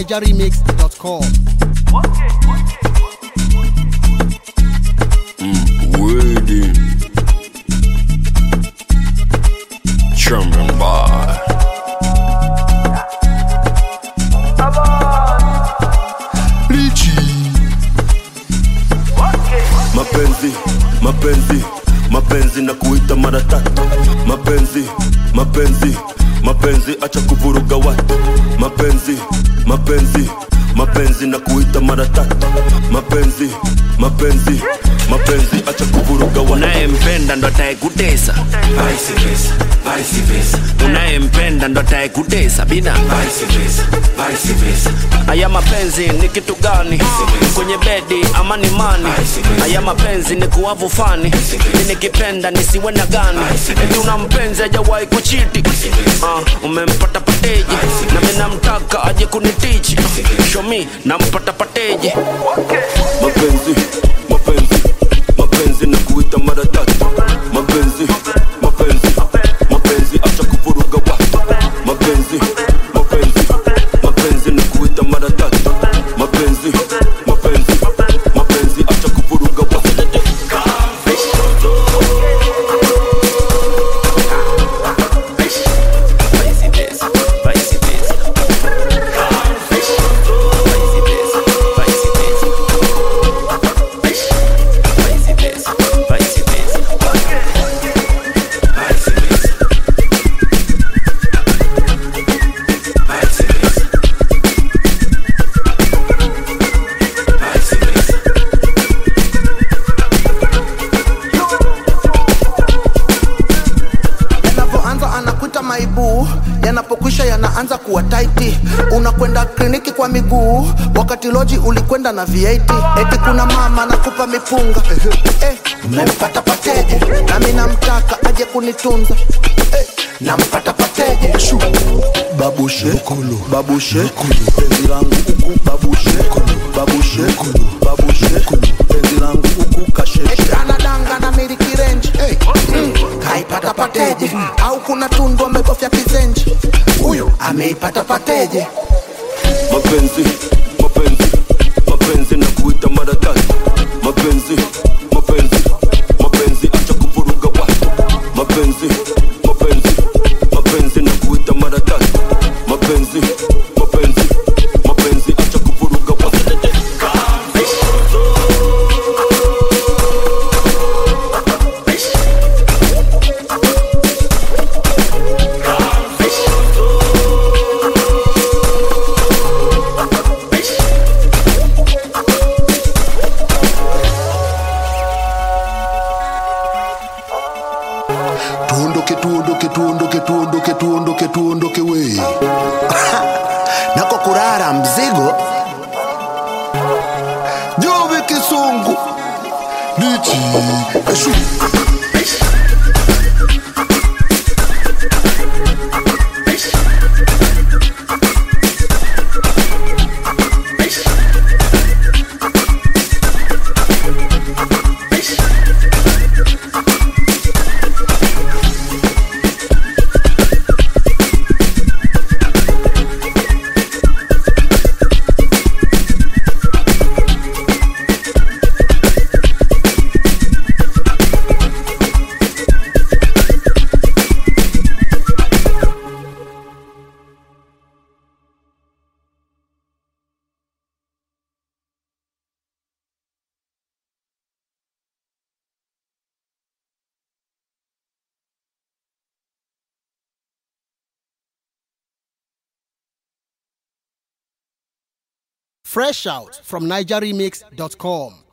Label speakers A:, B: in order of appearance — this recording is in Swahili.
A: nigeremix.com.
B: Waiting. Trumping bar. Lichi. Mapenzi, mapenzi, mapenzi na kuita mara tatu. Mapenzi, mapenzi, mapenzi, acha kuvuruga watu. Mapenzi, mapenzi, mapenzi na kuita mara tatu. Mapenzi, mapenzi, mapenzi, acha kuvuruga watu.
C: unayempenda ndo atayekutesa
D: Vice versa, vice versa,
C: unayempenda ndo atayekutesa bina
D: vice versa, vice versa.
C: haya mapenzi ni kitu gani kwenye bedi ama ni mani haya mapenzi ni kuwavu fani mi nikipenda nisiwe na gani eti una mpenzi ajawahi kuchiti uh, umempata pateji na mi namtaka aje kunitichi shomi nampata pateji
B: mapenzi mapenzi mapenzi na kuita mara tatu mapenzi mapenzi mapenzi acha kuvuruga watu mapenzi mapenzi mapenzi na kuita mara tatu mapenzi mapenzi mapenzi acha kuvuruga watu
C: Vice versa, vice versa. Vice versa, vice versa. Vice versa, vice versa.
D: Vice versa. Vice versa.
E: yanavyoanza anakuita maibu yanapokwisha yanaanza kuwa taiti unakwenda kliniki kwa miguu wakati loji ulikwenda na viaiti eti kuna mama nakupa mipunga eh, umempata pateje nami namtaka aje kunitunza eh, nampata pateje Shu. babushe babushe penzi langu huku babushe babushe babushe penzi langu huku kasheshe anadanga na miliki renji hey. mm. kaipata pateje au kuna tundu amebofya kizenji huyu ameipata pateje
B: mapenzi mapenzi mapenzi na kuita mara tatu mapenzi mapenzi mapenzi acha kuvuruga watu mapenzi mapenzi mapenzi na kuita mara tatu mapenzi mapenzi mapenzi acha kuvuruga watu
F: tuondoke tuondoke tuondoke tuondoke tuondoke tuondoke we
E: nako kurara mzigo
F: jove kisungu bichi eshu
A: Fresh out from nigeremix.com.